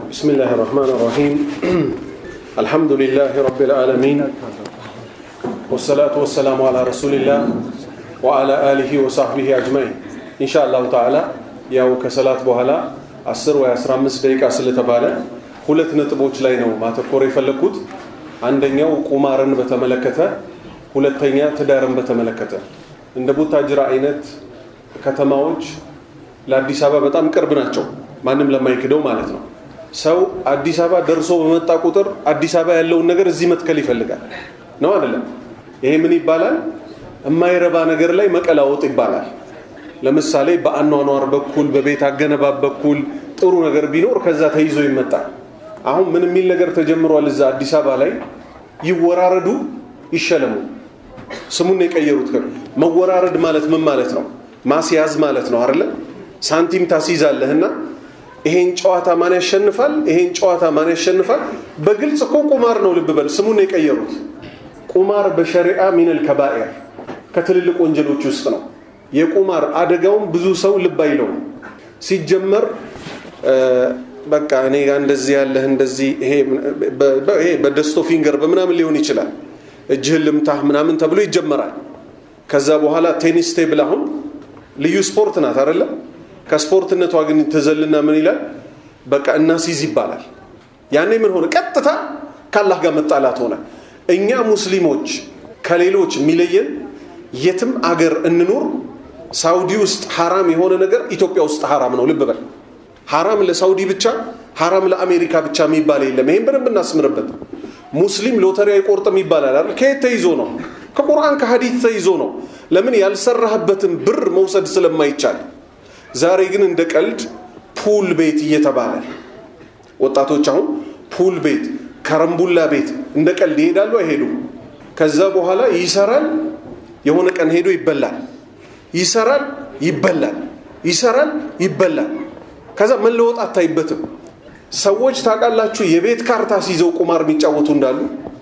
بسم الله الرحمن الرحيم الحمد لله رب العالمين والصلاة والسلام على رسول الله وعلى آله وصحبه أجمعين إن شاء الله تعالى ያው ከሰላት በኋላ 10 ወይ 15 ደቂቃ ስለተባለ ሁለት ነጥቦች ላይ ነው ማተኮር የፈለግኩት አንደኛው ቁማርን በተመለከተ ሁለተኛ ትዳርን በተመለከተ እንደ ቡታጅራ አይነት ከተማዎች ለአዲስ አበባ በጣም ቅርብ ናቸው ማንም ለማይክደው ማለት ነው ሰው አዲስ አበባ ደርሶ በመጣ ቁጥር አዲስ አበባ ያለውን ነገር እዚህ መትከል ይፈልጋል ነው አይደለም ይሄ ምን ይባላል የማይረባ ነገር ላይ መቀላወጥ ይባላል ለምሳሌ በአኗኗር በኩል በቤት አገነባብ በኩል ጥሩ ነገር ቢኖር ከዛ ተይዞ ይመጣል አሁን ምን የሚል ነገር ተጀምሯል እዛ አዲስ አበባ ላይ ይወራረዱ ይሸለሙ ስሙን የቀየሩት መወራረድ ማለት ምን ማለት ነው ማስያዝ ማለት ነው አይደለ ሳንቲም ታስይዛለህና ይሄን ጨዋታ ማን ያሸንፋል ይሄን ጨዋታ ማን ያሸንፋል በግልጽ እኮ ቁማር ነው ልብ በል ስሙን የቀየሩት ቁማር በሸሪዓ ሚነል ከባኤር ከትልልቅ ወንጀሎች ውስጥ ነው የቁማር አደጋውን ብዙ ሰው ልብ አይለውም ሲጀመር በቃ እኔ ጋር እንደዚህ ያለህ እንደዚህ ይሄ በደስቶ ፊንገር በምናምን ሊሆን ይችላል እጅህን ልምታህ ምናምን ተብሎ ይጀመራል ከዛ በኋላ ቴኒስ ቴብል አሁን ልዩ ስፖርት ናት አይደለም ከስፖርትነቷ ግን ትዘልና ምን ይላል በቃ እናሲዝ ይባላል ያኔ ምን ሆነ ቀጥታ ካላህ ጋር መጣላት ሆነ እኛ ሙስሊሞች ከሌሎች የሚለየን የትም አገር እንኑር ሳውዲ ውስጥ ሐራም የሆነ ነገር ኢትዮጵያ ውስጥ ሐራም ነው ልብ በል ሐራም ለሳውዲ ብቻ ሐራም ለአሜሪካ ብቻ የሚባል የለም ይሄን በደንብ እናስምርበት ሙስሊም ሎተሪ አይቆርጥም ይባላል አይደል ከየት ተይዞ ነው ከቁርአን ከሐዲት ተይዞ ነው ለምን ያልሰራህበትን ብር መውሰድ ስለማይቻል ዛሬ ግን እንደ ቀልድ ፑል ቤት እየተባለ ወጣቶች አሁን ፑል ቤት ከረምቡላ ቤት እንደ ቀልድ ይሄዳሉ አይሄዱም ከዛ በኋላ ይሰራል የሆነ ቀን ሄዶ ይበላል ይሰራል ይበላል ይሰራል ይበላል ከዛ መለወጥ አታይበትም ሰዎች ታውቃላችሁ የቤት ካርታ ሲይዘው ቁማር የሚጫወቱ እንዳሉ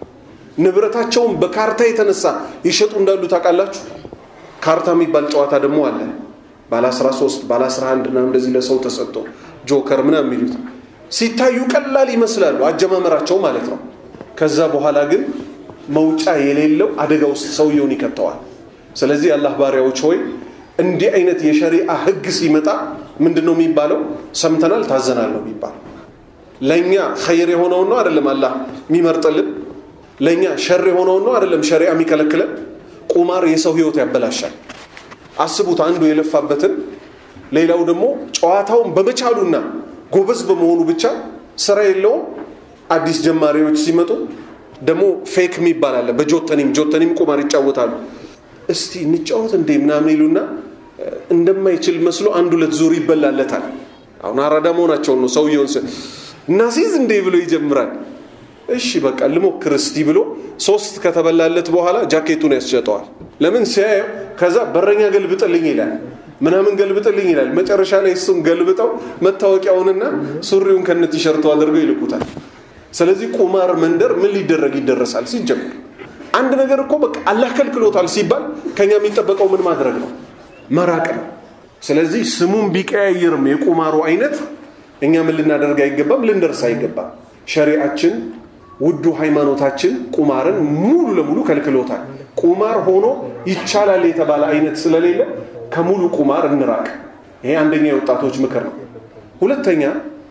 ንብረታቸውን በካርታ የተነሳ ይሸጡ እንዳሉ ታውቃላችሁ ካርታ የሚባል ጨዋታ ደግሞ አለ ባለ 13 ባለ 11 ና እንደዚህ ለሰው ተሰጥቶ ጆከር ምና የሚሉት ሲታዩ ቀላል ይመስላሉ አጀማመራቸው ማለት ነው ከዛ በኋላ ግን መውጫ የሌለው አደጋ ውስጥ ሰውየውን ይከተዋል ስለዚህ አላህ ባሪያዎች ሆይ እንዲህ አይነት የሸሪአ ህግ ሲመጣ ምንድን ነው የሚባለው ሰምተናል ታዘናል ነው የሚባለው ለእኛ ኸይር የሆነውን ነው አይደለም አላህ የሚመርጥልን ለእኛ ሸር የሆነውን ነው አይደለም ሸሪዓ የሚከለክለን ቁማር የሰው ህይወት ያበላሻል አስቡት አንዱ የለፋበትን ሌላው ደግሞ ጨዋታውን በመቻሉና ጎበዝ በመሆኑ ብቻ ስራ የለውም አዲስ ጀማሪዎች ሲመጡ ደግሞ ፌክ የሚባል አለ በጆተኒም ጆተኒም ቁማር ይጫወታሉ እስቲ እንጫወት እንዴ ምናምን ይሉና እንደማይችል መስሎ አንድ ሁለት ዙር ይበላለታል አሁን አራዳ መሆናቸውን ነው ሰውየውን እናሲዝ እንዴ ብሎ ይጀምራል እሺ በቃ ልሞክር እስቲ ብሎ ሶስት ከተበላለት በኋላ ጃኬቱን ያስሸጠዋል ለምን ሲያየው ከዛ በረኛ ገልብጥልኝ ይላል ምናምን ገልብጥልኝ ይላል መጨረሻ ላይ እሱን ገልብጠው መታወቂያውንና ሱሪውን ከነ ቲሸርቱ አድርገው ይልኩታል ስለዚህ ቁማር መንደር ምን ሊደረግ ይደረሳል ሲጀምር አንድ ነገር እኮ በቃ አላህ ከልክሎታል ሲባል ከኛ የሚጠበቀው ምን ማድረግ ነው መራቅ ነው ስለዚህ ስሙን ቢቀያይርም የቁማሩ አይነት እኛ ምን ልናደርግ አይገባም ልንደርስ አይገባም ሸሪአችን ውዱ ሃይማኖታችን ቁማርን ሙሉ ለሙሉ ከልክሎታል ቁማር ሆኖ ይቻላል የተባለ አይነት ስለሌለ ከሙሉ ቁማር እንራቅ ይሄ አንደኛ የወጣቶች ምክር ነው ሁለተኛ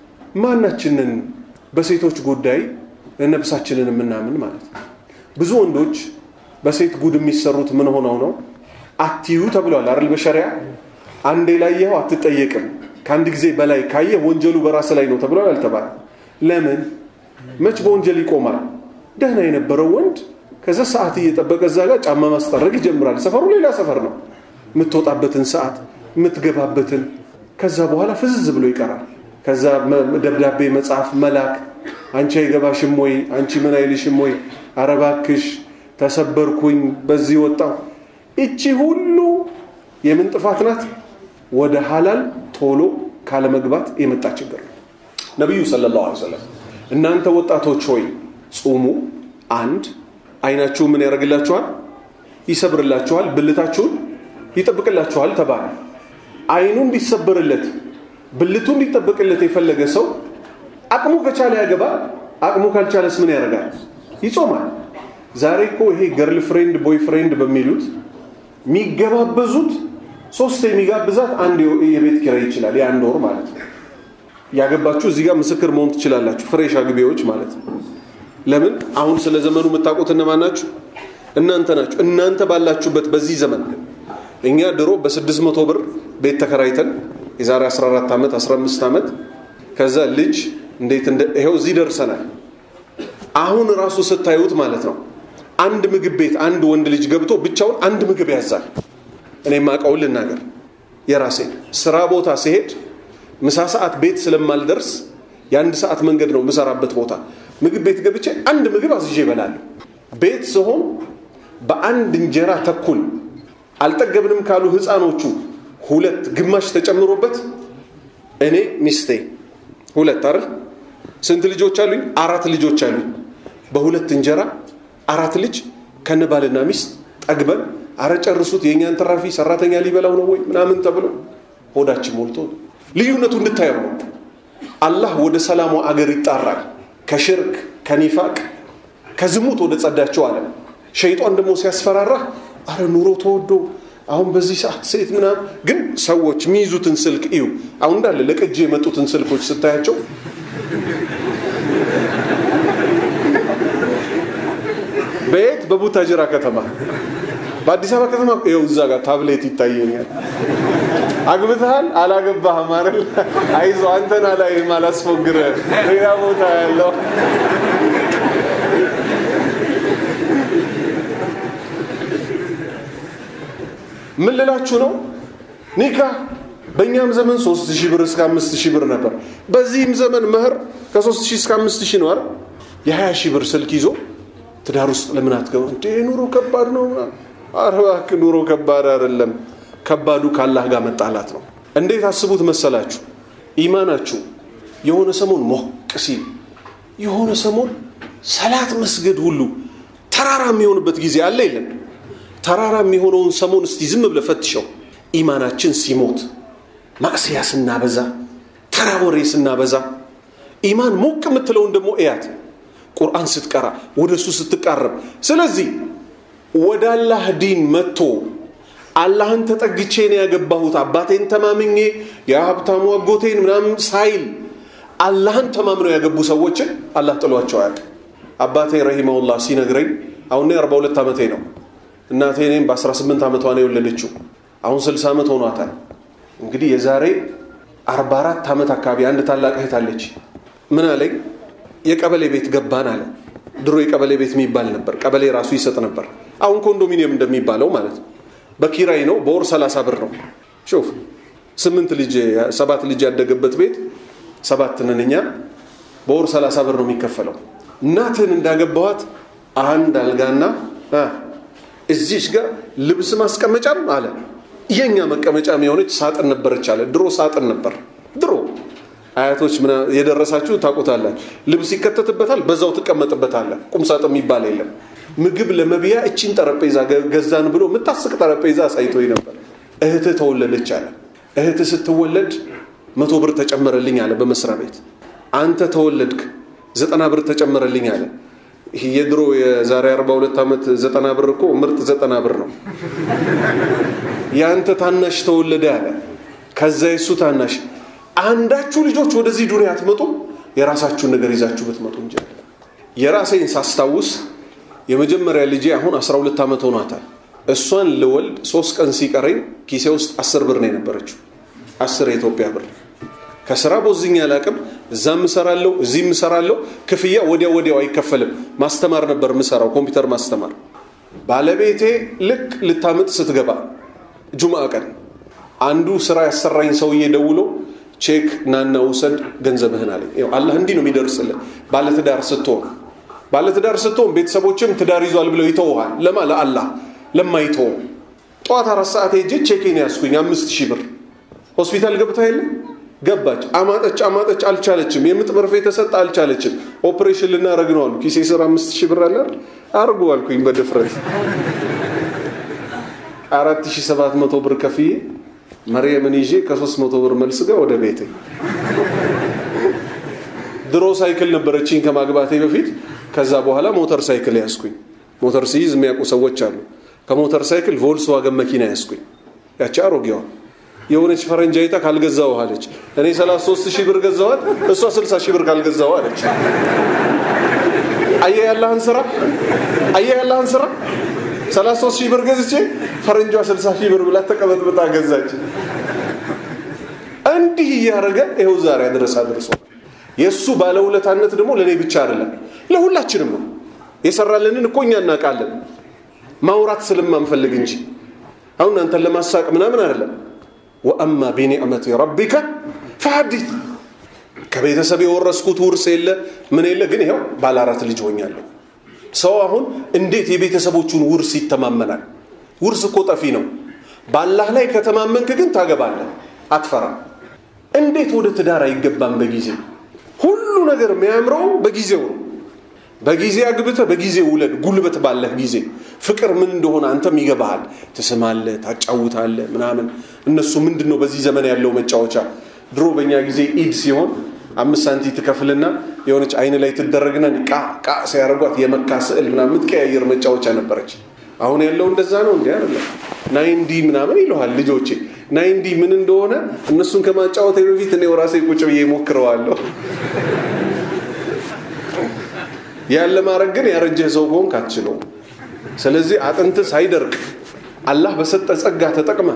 ማናችንን በሴቶች ጉዳይ ነብሳችንን የምናምን ማለት ነው ብዙ ወንዶች በሴት ጉድ የሚሰሩት ምን ሆነው ነው አትዩ ተብለዋል አይደል በሸሪያ አንዴ ላየኸው አትጠየቅም ከአንድ ጊዜ በላይ ካየህ ወንጀሉ በራስ ላይ ነው ተብሏል አልተባለ ለምን መች በወንጀል ይቆማል ደህና የነበረው ወንድ ከዛ ሰዓት እየጠበቀ እዛ ጋር ጫማ ማስጠረግ ይጀምራል ሰፈሩ ሌላ ሰፈር ነው የምትወጣበትን ሰዓት የምትገባበትን ከዛ በኋላ ፍዝዝ ብሎ ይቀራል ከዛ ደብዳቤ መጽሐፍ መላክ አንቺ አይገባሽም ወይ አንቺ ምን አይልሽም ወይ አረባክሽ ተሰበርኩኝ በዚህ ወጣው እቺ ሁሉ የምን ጥፋት ናት ወደ ሀላል ቶሎ ካለመግባት የመጣ ችግር ነው ነቢዩ ሰለላሁ ዐለይሂ ወሰለም እናንተ ወጣቶች ሆይ ጹሙ አንድ አይናችሁ ምን ያደርግላችኋል ይሰብርላችኋል ብልታችሁን ይጠብቅላችኋል ተባለ አይኑ እንዲሰበርለት ብልቱ እንዲጠበቅለት የፈለገ ሰው አቅሙ ከቻለ ያገባል። አቅሙ ካልቻለስ ምን ያደርጋል? ይጾማል። ዛሬ እኮ ይሄ ገርል ፍሬንድ ቦይ ፍሬንድ በሚሉት የሚገባበዙት ሶስት የሚጋብዛት አንድ የቤት ኪራይ ይችላል። የአንድ ወር ማለት ነው። ያገባችሁ እዚህ ጋር ምስክር መሆን ትችላላችሁ። ፍሬሽ አግቢዎች ማለት ነው። ለምን አሁን ስለ ዘመኑ የምታውቁት እነማን ናችሁ? እናንተ ናችሁ። እናንተ ባላችሁበት በዚህ ዘመን እኛ ድሮ በስድስት መቶ ብር ቤት ተከራይተን የዛሬ 14 ዓመት 15 ዓመት ከዛ ልጅ እንዴት እንደ ይኸው እዚህ ደርሰናል። አሁን ራሱ ስታዩት ማለት ነው አንድ ምግብ ቤት አንድ ወንድ ልጅ ገብቶ ብቻውን አንድ ምግብ ያዛል። እኔ ማቀውን ልናገር የራሴ ስራ ቦታ ሲሄድ ምሳ ሰዓት ቤት ስለማልደርስ የአንድ ሰዓት መንገድ ነው የምሰራበት ቦታ። ምግብ ቤት ገብቼ አንድ ምግብ አዝዤ እበላለሁ። ቤት ስሆን በአንድ እንጀራ ተኩል አልጠገብንም ካሉ ህፃኖቹ ሁለት ግማሽ ተጨምሮበት እኔ ሚስቴ ሁለት አይደል ስንት ልጆች አሉኝ? አራት ልጆች አሉኝ። በሁለት እንጀራ አራት ልጅ ከነባልና ሚስት ጠግበን አረ ጨርሱት፣ የእኛን ተራፊ ሰራተኛ ሊበላው ነው ወይ ምናምን ተብሎ ሆዳችን ሞልቶ ልዩነቱ እንድታየው ነው። አላህ ወደ ሰላሙ አገር ይጣራል። ከሽርክ ከኒፋቅ ከዝሙት ወደ ጸዳቸው አለ። ሸይጧን ደግሞ ሲያስፈራራ አረ ኑሮ ተወዶ አሁን በዚህ ሰዓት ሴት ምናምን ግን ሰዎች የሚይዙትን ስልክ እዩ። አሁን እንዳለ ለቅጅ የመጡትን ስልኮች ስታያቸው በየት በቡታጅራ ከተማ በአዲስ አበባ ከተማ ይኸው እዛ ጋር ታብሌት ይታየኛል። አግብተሃል አላገባህም አይደል? አይዞ አንተን አላይም አላስፎግርህ ሌላ ቦታ ያለው ምን ልላችሁ ነው? ኒካ በእኛም ዘመን ሶስት ሺህ ብር እስከ አምስት ሺህ ብር ነበር። በዚህም ዘመን መህር ከሶስት ሺህ እስከ አምስት ሺህ ነው አይደል? የሀያ ሺህ ብር ስልክ ይዞ ትዳር ውስጥ ለምን አትገባ? እንዴ ኑሮ ከባድ ነው። ኧረ እባክህ ኑሮ ከባድ አይደለም። ከባዱ ከአላህ ጋር መጣላት ነው። እንዴት አስቡት መሰላችሁ? ኢማናችሁ የሆነ ሰሞን ሞቅ ሲል የሆነ ሰሞን ሰላት መስገድ ሁሉ ተራራ የሚሆንበት ጊዜ አለ የለም? ተራራ የሚሆነውን ሰሞን እስቲ ዝም ብለህ ፈትሸው። ኢማናችን ሲሞት ማዕስያ ስናበዛ፣ ተራ ወሬ ስናበዛ፣ ኢማን ሞቅ የምትለውን ደግሞ እያት ቁርአን ስትቀራ፣ ወደ እሱ ስትቃረብ። ስለዚህ ወደ አላህ ዲን መጥቶ አላህን ተጠግቼ ነው ያገባሁት አባቴን ተማምኜ የሀብታሙ አጎቴን ምናምን ሳይል አላህን ተማምነው ያገቡ ሰዎችን አላህ ጥሏቸው አያውቅም። አባቴ ረሂመሁላህ ሲነግረኝ አሁን አርባ ሁለት ዓመቴ ነው። እናቴ እኔም በ18 ዓመቷ ነው የወለደችው። አሁን 60 ዓመት ሆኗታል። እንግዲህ የዛሬ 44 ዓመት አካባቢ አንድ ታላቅ እህት አለች። ምን አለኝ፣ የቀበሌ ቤት ገባን አለ። ድሮ የቀበሌ ቤት የሚባል ነበር። ቀበሌ ራሱ ይሰጥ ነበር። አሁን ኮንዶሚኒየም እንደሚባለው ማለት ነው። በኪራይ ነው። በወር 30 ብር ነው። ሹፍ ስምንት ልጅ ሰባት ልጅ ያደገበት ቤት ሰባት ነን እኛ። በወር 30 ብር ነው የሚከፈለው። እናትህን እንዳገባኋት አንድ አልጋና እዚች ጋር ልብስ ማስቀመጫም አለ የኛ መቀመጫም የሆነች ሳጥን ነበረች አለ። ድሮ ሳጥን ነበር። ድሮ አያቶች የደረሳችሁ ታውቁታላችሁ። ልብስ ይከተትበታል፣ በዛው ትቀመጥበታለ። ቁም ሳጥን የሚባል የለም። ምግብ ለመብያ እቺን ጠረጴዛ ገዛን ብሎ የምታስቅ ጠረጴዛ አሳይቶኝ ነበር። እህትህ ተወለደች አለ። እህትህ ስትወለድ መቶ ብር ተጨመረልኝ አለ በመስሪያ ቤት። አንተ ተወለድክ ዘጠና ብር ተጨመረልኝ አለ። ይህ የድሮ የዛሬ 42 ዓመት ዘጠና ብር እኮ ምርጥ ዘጠና ብር ነው። የአንተ ታናሽ ተወለደ አለ። ከዛ የሱ ታናሽ አንዳችሁ ልጆች ወደዚህ ዱንያ አትመጡም፣ የራሳችሁን ነገር ይዛችሁ ብትመጡ እንጂ አለ። የራሴን ሳስታውስ የመጀመሪያ ልጄ አሁን 12 ዓመት ሆኗታል። እሷን ልወልድ ሶስት ቀን ሲቀረኝ ኪሴ ውስጥ አስር ብር ነው የነበረችው። አስር የኢትዮጵያ ብር ከስራ ቦዝኛ አላቅም። እዛም እሰራለሁ፣ እዚህም እሰራለሁ። ክፍያ ወዲያው ወዲያው አይከፈልም። ማስተማር ነበር ምሰራው፣ ኮምፒውተር ማስተማር። ባለቤቴ ልክ ልታምጥ ስትገባ ጁምአ ቀን አንዱ ስራ ያሰራኝ ሰውዬ ደውሎ ቼክ ናና ውሰድ ገንዘብህን አለኝ። አላህ እንዲህ ነው የሚደርስልህ። ባለትዳር ስትሆን ባለትዳር ስትሆን ቤተሰቦችም ትዳር ይዟል ብለው ይተውሃል። ለማ ለአላህ ለማይተው ጠዋት አራት ሰዓት ሄጄ ቼኬን ያስኩኝ አምስት ሺህ ብር ሆስፒታል ገብታ የለም ገባች። አማጠች አማጠች፣ አልቻለችም። የምጥ መርፌ ተሰጠ፣ አልቻለችም። ኦፕሬሽን ልናደርግ ነው አሉ። ኪሴ ስር አምስት ሺህ ብር አለ አርጉ አልኩኝ በድፍረት አራት ሺህ ሰባት መቶ ብር ከፍዬ መርየምን ይዤ ከሶስት መቶ ብር መልስ ጋር ወደ ቤቴ ድሮ ሳይክል ነበረችኝ ከማግባቴ በፊት። ከዛ በኋላ ሞተር ሳይክል ያስኩኝ። ሞተር ሲይዝ የሚያውቁ ሰዎች አሉ። ከሞተር ሳይክል ቮልስዋገን መኪና ያስኩኝ። ያቺ አሮጌዋ የሆነች ፈረንጅ አይታ ካልገዛው አለች። እኔ 33 ሺህ ብር ገዛዋት፣ እሷ 60 ሺህ ብር ካልገዛው አለች። አየህ ያለህን ስራ፣ አየህ ያለህን ስራ 33 ሺህ ብር ገዝቼ ፈረንጇ 60 ሺህ ብር ብላ ተቀበጥብጣ ገዛች። እንዲህ እያደረገ ይኸው ዛሬ ድረስ አድርሷል። የእሱ ባለውለታነት ደግሞ ለእኔ ብቻ አይደለም ለሁላችንም ነው። የሰራልንን እኮ እኛ እናውቃለን፣ ማውራት ስለማንፈልግ እንጂ አሁን አንተን ለማሳቅ ምናምን አይደለም። ወአማ ቢኒዕመቲ ረቢከ ፈሐዲት ከቤተሰብ የወረስኩት ውርስ የለ ምን የለ፣ ግን ይኸው ባለ አራት ልጅ ሆኛለሁ። ሰው አሁን እንዴት የቤተሰቦቹን ውርስ ይተማመናል? ውርስ እኮ ጠፊ ነው። ባላህ ላይ ከተማመንክ ግን ታገባለህ፣ አትፈራም። እንዴት ወደ ትዳር አይገባም? በጊዜ ሁሉ ነገር የሚያምረው በጊዜው ነው። በጊዜ አግብተህ በጊዜ ውለድ። ጉልበት ባለህ ጊዜ ፍቅር ምን እንደሆነ አንተም ይገባሃል። ትስማለህ፣ ታጫውታለህ ምናምን። እነሱ ምንድን ነው በዚህ ዘመን ያለው መጫወቻ? ድሮ በእኛ ጊዜ ኢድ ሲሆን አምስት ሳንቲ ትከፍልና የሆነች አይን ላይ ትደረግና ቃ ቃ ሲያደርጓት የመካ ስዕል ምናምን የምትቀያየር መጫወቻ ነበረች። አሁን ያለው እንደዛ ነው እንዲ አይደለም። ናይንዲ ምናምን ይለዋል ልጆቼ። ናይንዲ ምን እንደሆነ እነሱን ከማጫወቴ በፊት እኔ ራሴ ቁጭ ብዬ ሞክረዋለሁ። ያን ለማድረግ ግን ያረጀህ ሰው ከሆንክ አትችለውም። ስለዚህ አጥንት ሳይደርቅ አላህ በሰጠ ጸጋ ተጠቅመ።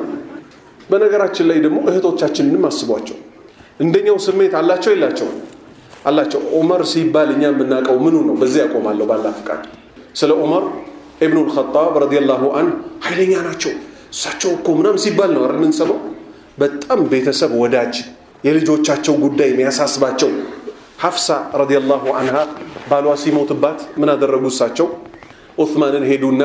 በነገራችን ላይ ደግሞ እህቶቻችንንም አስቧቸው። እንደኛው ስሜት አላቸው የላቸው? አላቸው። ዑመር ሲባል እኛ የምናውቀው ምኑ ነው? በዚህ ያቆማለሁ ባላህ ፍቃድ። ስለ ዑመር ኢብኑል ኸጣብ ረዲየላሁ አንሁ ኃይለኛ ናቸው እሳቸው እኮ ምናምን ሲባል ነው አይደል የምንሰማው። በጣም ቤተሰብ ወዳጅ፣ የልጆቻቸው ጉዳይ የሚያሳስባቸው ሐፍሳ ረዲየላሁ አንሃ ባሏ ሲሞትባት ምን አደረጉ? እሳቸው ዑስማንን ሄዱና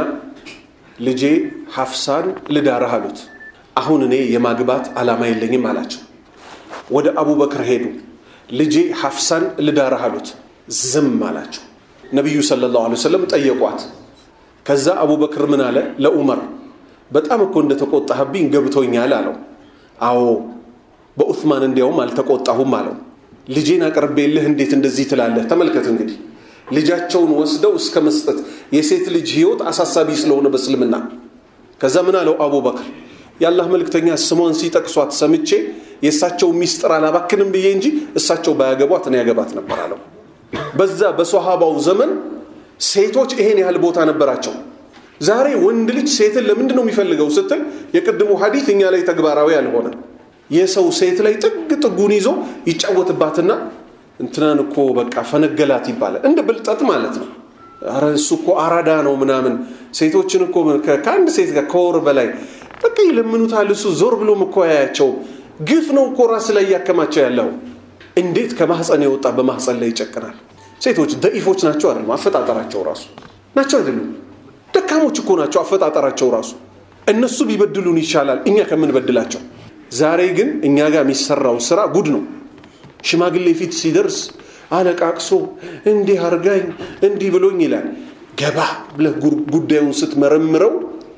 ልጄ ሐፍሳን ልዳርህ አሉት። አሁን እኔ የማግባት ዓላማ የለኝም አላቸው። ወደ አቡበክር ሄዱ። ልጄ ሐፍሳን ልዳርህ አሉት። ዝም አላቸው። ነቢዩ ሰለላሁ ዐለይሂ ወሰለም ጠየቋት። ከዛ አቡበክር ምን አለ ለዑመር በጣም እኮ እንደተቆጣህብኝ ገብቶኛል አለው። አዎ በዑስማን እንዲያውም አልተቆጣሁም አለው። ልጄን አቅርቤልህ እንዴት እንደዚህ ትላለህ? ተመልከት እንግዲህ ልጃቸውን ወስደው እስከ መስጠት የሴት ልጅ ህይወት አሳሳቢ ስለሆነ በእስልምና ከዛ ምን አለው አቡበክር የአላህ መልእክተኛ ስሟን ሲጠቅሷት ሰምቼ የእሳቸው ሚስጥር አላባክንም ብዬ እንጂ እሳቸው ባያገቧት እኔ ያገባት ነበር አለው። በዛ በሶሃባው ዘመን ሴቶች ይሄን ያህል ቦታ ነበራቸው። ዛሬ ወንድ ልጅ ሴትን ለምንድን ነው የሚፈልገው ስትል የቅድሙ ሀዲት እኛ ላይ ተግባራዊ አልሆነ። የሰው ሴት ላይ ጥግ ጥጉን ይዞ ይጫወትባትና እንትናን እኮ በቃ ፈነገላት ይባላል። እንደ ብልጠት ማለት ነው። ኧረ እሱ እኮ አራዳ ነው ምናምን። ሴቶችን እኮ ከአንድ ሴት ጋር ከወር በላይ በቃ ይለምኑታል። እሱ ዞር ብሎም እኮ ያያቸው ግፍ ነው እኮ ራስ ላይ እያከማቸው ያለው። እንዴት ከማህፀን የወጣ በማህፀን ላይ ይጨቅናል? ሴቶች ደኢፎች ናቸው አይደለም? አፈጣጠራቸው ራሱ ናቸው አይደሉም? ደካሞች እኮ ናቸው አፈጣጠራቸው ራሱ። እነሱ ቢበድሉን ይሻላል እኛ ከምንበድላቸው። ዛሬ ግን እኛ ጋር የሚሰራው ስራ ጉድ ነው። ሽማግሌ ፊት ሲደርስ አለቃቅሶ እንዲህ አርጋኝ እንዲህ ብሎኝ ይላል። ገባ ብለህ ጉዳዩን ስትመረምረው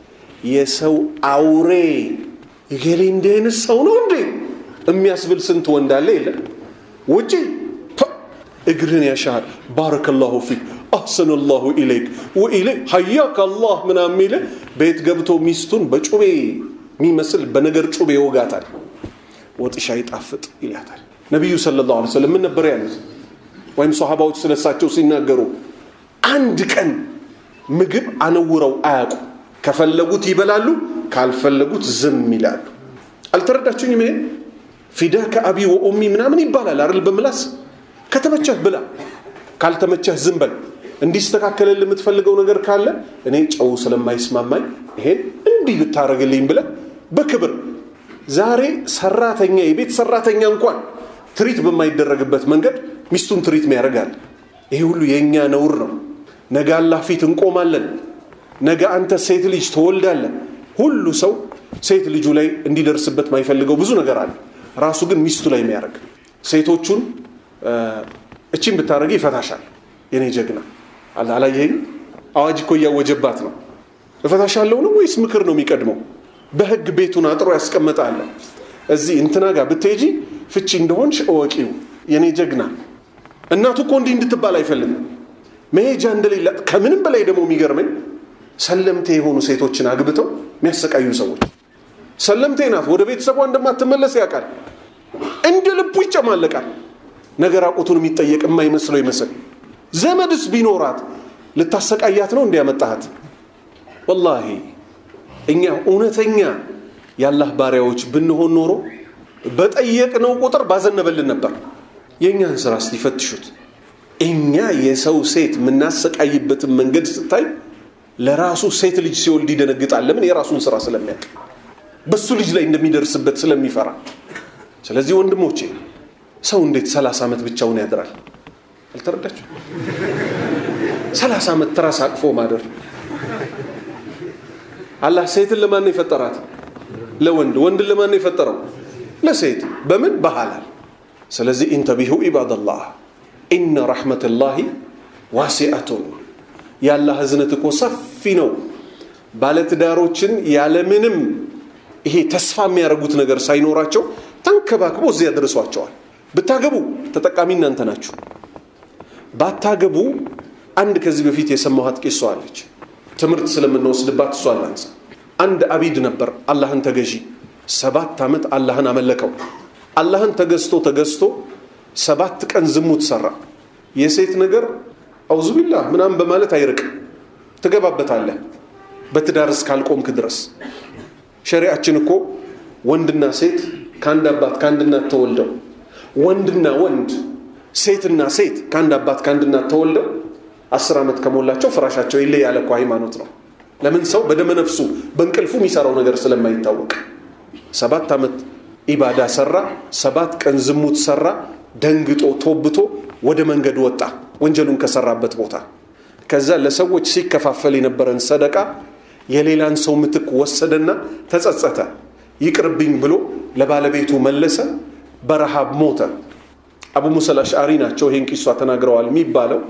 የሰው አውሬ እገሌ እንዲህ አይነት ሰው ነው እንዴ የሚያስብል ስንት ወንድ አለ የለም ውጪ እግርህን ያሻል ባረከላሁ ፊክ አሰነ ላሁ ኢለይክ ወኢለይክ ሀያክ አላህ ምናምን የሚል ቤት ገብቶ ሚስቱን በጩቤ የሚመስል በነገር ጩቤ ይወጋታል። ወጥሻ ይጣፍጥ ይላታል። ነቢዩ ሰለላሁ ዐለይሂ ወሰለም ምን ነበር ያሉት? ወይም ሰሃባዎች ስለሳቸው ሲናገሩ አንድ ቀን ምግብ አነውረው አያውቁ። ከፈለጉት ይበላሉ፣ ካልፈለጉት ዝም ይላሉ። አልተረዳችሁኝም? ይሄ ፊዳከ አቢ ወኡሚ ምናምን ይባላል አይደል? በምላስ ከተመቸህ ብላ፣ ካልተመቸህ ዝም በል። እንዲስተካከልልህ የምትፈልገው ነገር ካለ እኔ ጨው ስለማይስማማኝ ይሄን እንዲህ ብታደርግልኝ ብለህ በክብር ዛሬ ሰራተኛ የቤት ሰራተኛ እንኳን ትሪት በማይደረግበት መንገድ ሚስቱን ትሪት ያደርጋል። ይሄ ሁሉ የእኛ ነውር ነው። ነገ አላህ ፊት እንቆማለን። ነገ አንተ ሴት ልጅ ትወልዳለን። ሁሉ ሰው ሴት ልጁ ላይ እንዲደርስበት ማይፈልገው ብዙ ነገር አለ። ራሱ ግን ሚስቱ ላይ የሚያደርግ ሴቶቹን እቺን ብታደረግ ይፈታሻል። የኔ ጀግና አላየኝ አዋጅ እኮ እያወጀባት ነው። እፈታሻለሁ ነው ወይስ ምክር ነው የሚቀድመው? በህግ ቤቱን አጥሮ ያስቀመጣለ። እዚህ እንትና ጋር ብትሄጂ ፍቺ እንደሆንሽ እወቂው የኔ ጀግና እናቱ እኮ እንዲህ እንድትባል አይፈልግም መሄጃ እንደሌላ ከምንም በላይ ደግሞ የሚገርመኝ ሰለምቴ የሆኑ ሴቶችን አግብተው የሚያሰቃዩ ሰዎች ሰለምቴ ናት ወደ ቤተሰቧ እንደማትመለስ ያውቃል እንደ ልቡ ይጨማለቃል ነገር አቁቱን የሚጠየቅ የማይመስለው ይመስል ዘመድስ ቢኖራት ልታሰቃያት ነው እንዲያመጣሃት ወላሂ እኛ እውነተኛ የአላህ ባሪያዎች ብንሆን ኖሮ በጠየቅነው ቁጥር ባዘነበልን ነበር የእኛን ስራ እስቲፈትሹት እኛ የሰው ሴት የምናሰቃይበትን መንገድ ስታይ ለራሱ ሴት ልጅ ሲወልድ ይደነግጣል ለምን የራሱን ስራ ስለሚያውቅ በሱ ልጅ ላይ እንደሚደርስበት ስለሚፈራ ስለዚህ ወንድሞቼ ሰው እንዴት ሰላሳ ዓመት ብቻውን ያድራል አልተረዳችሁ ሰላሳ ዓመት ትራስ አቅፎ ማደር አላህ ሴትን ለማን ነው የፈጠራት ለወንድ ወንድን ለማን ነው የፈጠረው ለሴት በምን በሐላል ስለዚህ ኢንተቢሁ ኢባደላህ ኢነ ረሕመትላሂ ዋሲአቱን የአላህ ህዝነት እኮ ሰፊ ነው ባለትዳሮችን ያለምንም ይሄ ተስፋ የሚያደርጉት ነገር ሳይኖራቸው ተንከባክቦ እዚያ ደርሷቸዋል ብታገቡ ተጠቃሚ እናንተ ናችሁ ባታገቡ አንድ ከዚህ በፊት የሰማኋት ቂሷ አለች ትምህርት ስለምንወስድባት እሷ ላንሳ አንድ አቢድ ነበር አላህን ተገዢ ሰባት ዓመት አላህን አመለከው አላህን ተገዝቶ ተገዝቶ ሰባት ቀን ዝሙት ሰራ የሴት ነገር አውዙቢላህ ምናምን በማለት አይርቅም ትገባበታለህ በትዳር እስካልቆምክ ድረስ ሸሪአችን እኮ ወንድና ሴት ከአንድ አባት ከአንድ እናት ተወልደው ወንድና ወንድ ሴትና ሴት ከአንድ አባት ከአንድ እናት ተወልደው አስር ዓመት ከሞላቸው ፍራሻቸው ይለይ ያለ እኮ ሃይማኖት ነው ለምን ሰው በደመ ነፍሱ በእንቅልፉ የሚሰራው ነገር ስለማይታወቅ ሰባት ዓመት ኢባዳ ሰራ ሰባት ቀን ዝሙት ሰራ ደንግጦ ቶብቶ ወደ መንገድ ወጣ ወንጀሉን ከሰራበት ቦታ ከዛ ለሰዎች ሲከፋፈል የነበረን ሰደቃ የሌላን ሰው ምትክ ወሰደና ተጸጸተ ይቅርብኝ ብሎ ለባለቤቱ መለሰ በረሃብ ሞተ አቡ ሙሳ አልአሽዓሪ ናቸው ይህን ቂሷ ተናግረዋል የሚባለው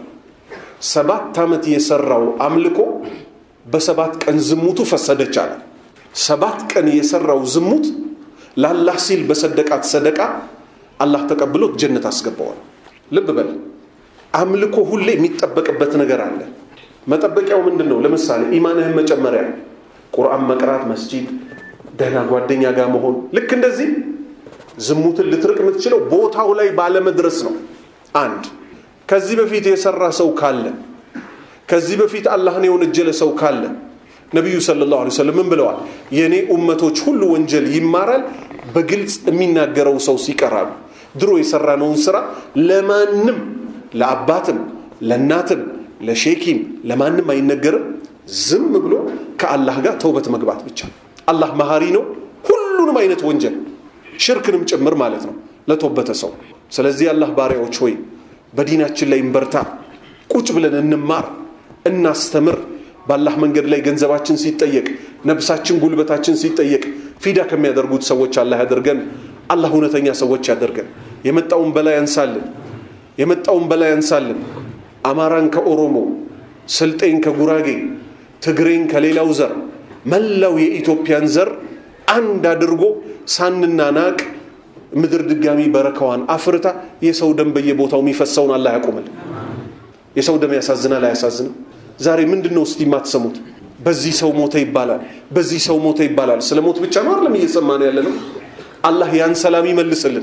ሰባት ዓመት የሰራው አምልኮ በሰባት ቀን ዝሙቱ ፈሰደች አለ ሰባት ቀን የሰራው ዝሙት ለአላህ ሲል በሰደቃት ሰደቃ አላህ ተቀብሎት ጀነት አስገባዋል ልብ በል አምልኮ ሁሌ የሚጠበቅበት ነገር አለ መጠበቂያው ምንድን ነው ለምሳሌ ኢማንህን መጨመሪያ ቁርአን መቅራት መስጂድ ደህና ጓደኛ ጋር መሆን ልክ እንደዚህ ዝሙትን ልትርቅ የምትችለው ቦታው ላይ ባለመድረስ ነው አንድ ከዚህ በፊት የሰራ ሰው ካለ ከዚህ በፊት አላህን የወነጀለ ሰው ካለ ነቢዩ ሰለላሁ ዐለይሂ ወሰለም ምን ብለዋል የእኔ ኡመቶች ሁሉ ወንጀል ይማራል በግልጽ የሚናገረው ሰው ሲቀራሉ ድሮ የሰራነውን ስራ ለማንም ለአባትም ለእናትም ለሼኪም ለማንም አይነገርም ዝም ብሎ ከአላህ ጋር ተውበት መግባት ብቻ አላህ መሀሪ ነው ሁሉንም አይነት ወንጀል ሽርክንም ጭምር ማለት ነው ለተወበተ ሰው ስለዚህ አላህ ባሪያዎች ሆይ በዲናችን ላይ እንበርታ ቁጭ ብለን እንማር እናስተምር በአላህ መንገድ ላይ ገንዘባችን ሲጠየቅ ነብሳችን ጉልበታችን ሲጠየቅ ፊዳ ከሚያደርጉት ሰዎች አላህ ያደርገን አላህ እውነተኛ ሰዎች ያደርገን የመጣውን በላይ ያንሳልን የመጣውን በላይ ያንሳልን አማራን ከኦሮሞ ስልጤን ከጉራጌ ትግሬን ከሌላው ዘር መላው የኢትዮጵያን ዘር አንድ አድርጎ ሳንናናቅ ምድር ድጋሚ በረከዋን አፍርታ የሰው ደም በየቦታው የሚፈሰውን አላህ ያቆምል የሰው ደም ያሳዝናል አያሳዝንም ዛሬ ምንድን ነው እስቲ የማትሰሙት በዚህ ሰው ሞተ ይባላል በዚህ ሰው ሞተ ይባላል ስለ ሞት ብቻ ነው አይደለም እየሰማን ያለ ነው አላህ ያን ሰላም ይመልስልን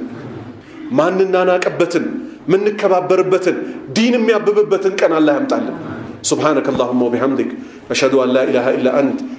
ማንናናቅበትን ምንከባበርበትን ዲን የሚያብብበትን ቀን አላህ ያምጣልን سبحانك اللهم وبحمدك أشهد أن لا إله إلا أنت